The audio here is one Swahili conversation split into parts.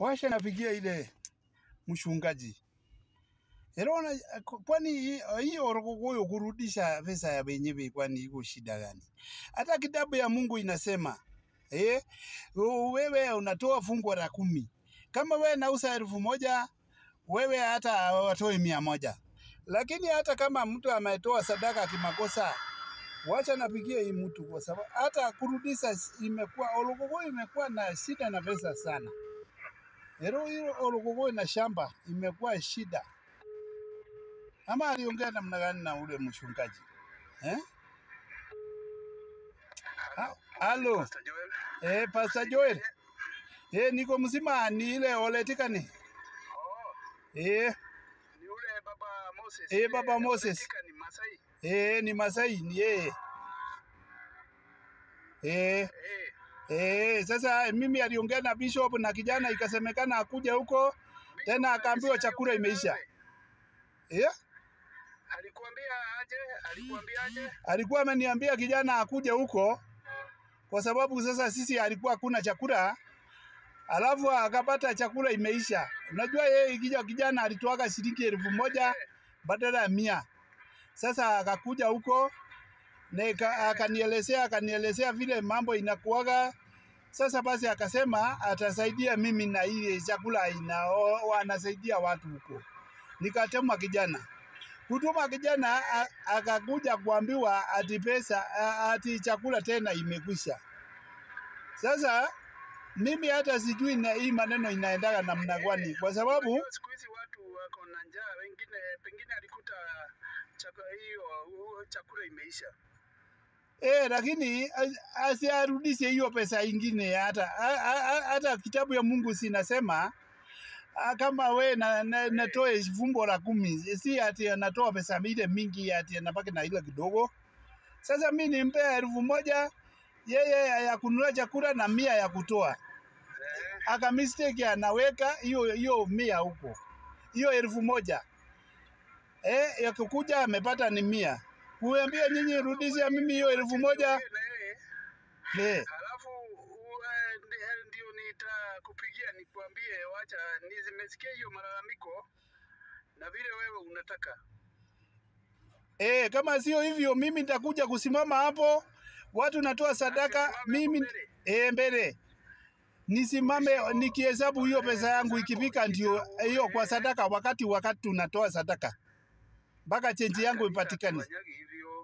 washa napigia ile mchungaji Erona, kwani hii hii Orokokoyo kurudisha pesa ya wenyewe kwani iko shida gani? Hata kitabu ya Mungu inasema eh, wewe unatoa fungu la kumi. Kama wewe nauza elfu moja wewe hata watoe mia moja. Lakini hata kama mtu ametoa sadaka kimakosa, wacha napigie hii mtu, kwa sababu hata kurudisha imekuwa Orokokoyo imekuwa na shida na pesa sana. Ero hiyo Orokokoyo na shamba imekuwa shida. Ama aliongea namna gani na ule mchungaji eh? Ha- Halo, Pastor Joel. eh, Pastor Joel. Eh, niko mzima ni ile oletikani. Oh, Eh, ni ule baba Moses. Eh, Ile baba Moses. Afrika ni Masai. eh, ni Masai ni yeye. Eh, Eh, eh, sasa mimi aliongea na bishop na kijana ikasemekana akuja huko tena akaambiwa chakula imeisha. Eh? alikuambia aje? Alikuambia aje? alikuwa ameniambia kijana akuje huko kwa sababu sasa sisi alikuwa hakuna chakula, alafu akapata chakula imeisha. Unajua yeye kija kijana alitoaka shilingi elfu moja badala ya mia. Sasa akakuja huko na ika- akanielezea akanielezea vile mambo inakuwaga. Sasa basi akasema atasaidia mimi na ile chakula ina wanasaidia watu huko. Nikatema kijana kutuma kijana a- akakuja kuambiwa ati pesa a- ati chakula tena imekwisha. Sasa mimi hata sijui na hii maneno inaendaga namna gani, kwa sababu Unajua siku hizi watu wako na njaa, wengine pengine alikuta chakula hiyo huo chakula imeisha. eh, lakini as- asiarudishe hiyo pesa ingine. Hata a- a- a- hata kitabu ya Mungu sinasema ah, kama we na, na, natoe fumbo la kumi, si ati anatoa pesa ile mingi ati anabaki na ile kidogo. Sasa mi nimpea elfu moja yeye ya kununua chakula na mia ya kutoa, Eh, aka mistake anaweka hiyo hiyo mia huko, hiyo elfu moja eh, yakikuja amepata ni mia. Kuambia nyinyi rudisha mimi hiyo elfu moja wewe na yeye eh, Halafu u- eh, ndi- ndio nitakupigia nikuambie, wacha ni- nimesikia hiyo malalamiko na vile wewe unataka. eh, kama sio hivyo mimi nitakuja kusimama hapo, watu natoa sadaka, Ati usimame hapo mimi mbele? eh, mbele nisimame nikihesabu hiyo pesa yangu ikifika, ndio hiyo kwa sadaka, wakati wakati tunatoa sadaka mpaka chenji yangu Kanisa ipatikane. hatufanyagi hivyo.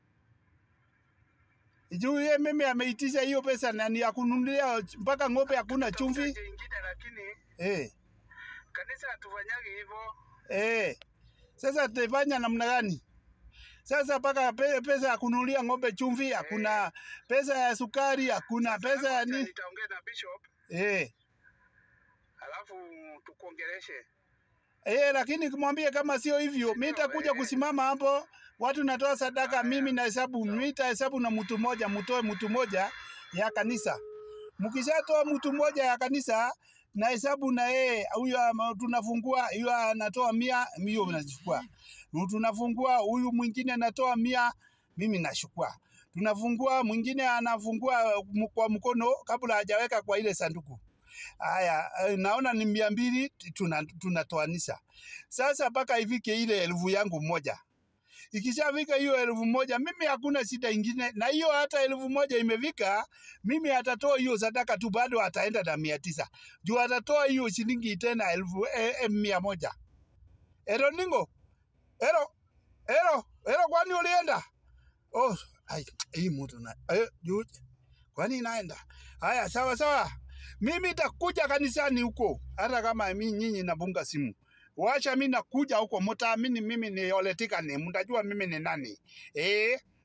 Juu ye mimi ameitisha hiyo pesa na ni ya kununulia mpaka ng'ombe hakuna chumvi. Tutafuta ingine lakini Eh, kanisa hatufanyagi hivyo. eh. Sasa tutafanya namna gani? Sasa mpaka pe, pesa ya kununulia ng'ombe chumvi, hakuna pesa ya sukari, hakuna pesa ya Wacha ni Nitaongea na bishop eh. halafu tukuongeleshe. Eh, lakini kumwambia kama sio hivyo, mimi nitakuja kusimama hapo, watu natoa sadaka, mimi na hesabu, mimi nitahesabu na mtu mmoja, mtoe mtu mmoja ya kanisa. Mkishatoa mtu mmoja ya kanisa na hesabu na yeye huyo ama- tunafungua hiyo anatoa mia, hiyo nachukua. Tunafungua huyu mwingine anatoa mia, mimi nachukua. Tunafungua mwingine anafungua m- kwa mkono kabla hajaweka kwa ile sanduku. Haya, eh, naona ni mia mbili tuna- tunatoanisha. Sasa mpaka ifike ile elfu yangu moja. Ikishafika hiyo elfu moja, mimi hakuna shida ingine, na hiyo hata elfu moja imefika, mimi atatoa hiyo sadaka tu, bado ataenda na mia tisa juu atatoa hiyo shilingi tena elfu eh, eh, mia moja. Ero ningo, ero ero ero, kwani ulienda? Oh, ai, hii mtu na eh, juu kwani inaenda haya sawa sawa mimi nitakuja kanisani huko hata kama mi nyinyi nabunga simu wacha mi nakuja huko mtaamini mimi ni oletika ni mtajua mimi ni nani eh